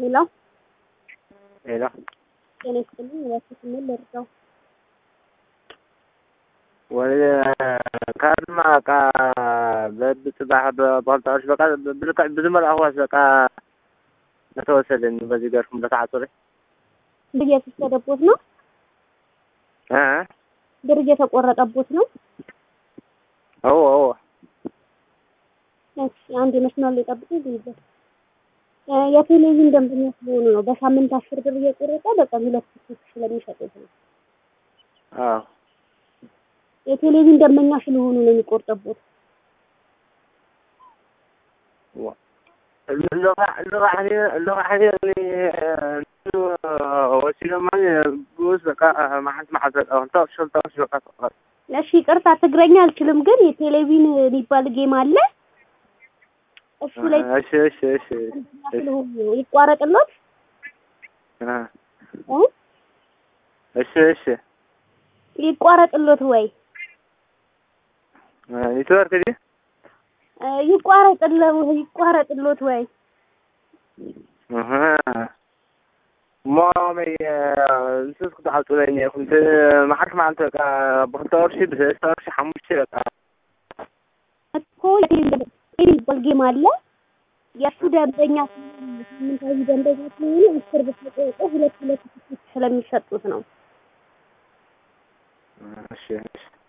ሄሎ ሄሎ ጤና ይስጥልኝ። እባክህ ስሜን ልርዳው? ወደ ካድማ በቃ በብትባህ በፖልታዎች በቃ ብልቃ ብዝመልአኽዋስ በቃ ለተወሰደን በዚህ ገርኩም ለተዓፅሪ ብር እየተወሰደቦት ነው? እ ብር እየተቆረጠቦት ነው? አዎ አዎ እሺ አንድ መስመር ላይ ጠብቁኝ ልይዘው። እ የቴሌቪዥን ደንበኛ ስለሆኑ ነው። በሳምንት አስር ብር እየቆረጠ በቀን ሁለት ሶስት ስለሚሸጡት ነው። አዎ የቴሌቪዥን ደንበኛ ስለሆኑ ነው የሚቆርጠቦት። ወሲዶማ በቃ ማሓንቲ መዓልቲ በቃ ክልተ ሽልተ በቃ ተቆረጥ እሺ ይቅርታ ትግረኛ አልችልም፣ ግን የቴሌቪዥን የሚባል ጌም አለ። እሱ ላይ እሺ እሺ እሺ ደንበኛ ስለሆኑ ነው። ይቋረጥሎት እ እ እሺ እሺ ይቋረጥሎት ወይ ኔትወርክ ዲ እ ይቋረጥለው ይቋረጥሎት ወይ እህ እሞ መይ ንስስ ክትዓፅለኒ ኢኹም እቲ መዓልቲ መዓልቲ በቃ ብክልተ ቅርሺ ብሰለስተ ቅርሺ ሓሙሽተ በቃ እኮ የቴሌቪዥን የሚባል ጌም አለ። የእሱ ደንበኛ ስለሆኑ ሳምንታዊ ደንበኛ ስለሆኑ አስር ብር ተቆርጦ ሁለት ሁለት ትኬት ስለሚሰጡት ነው። እሺ እሺ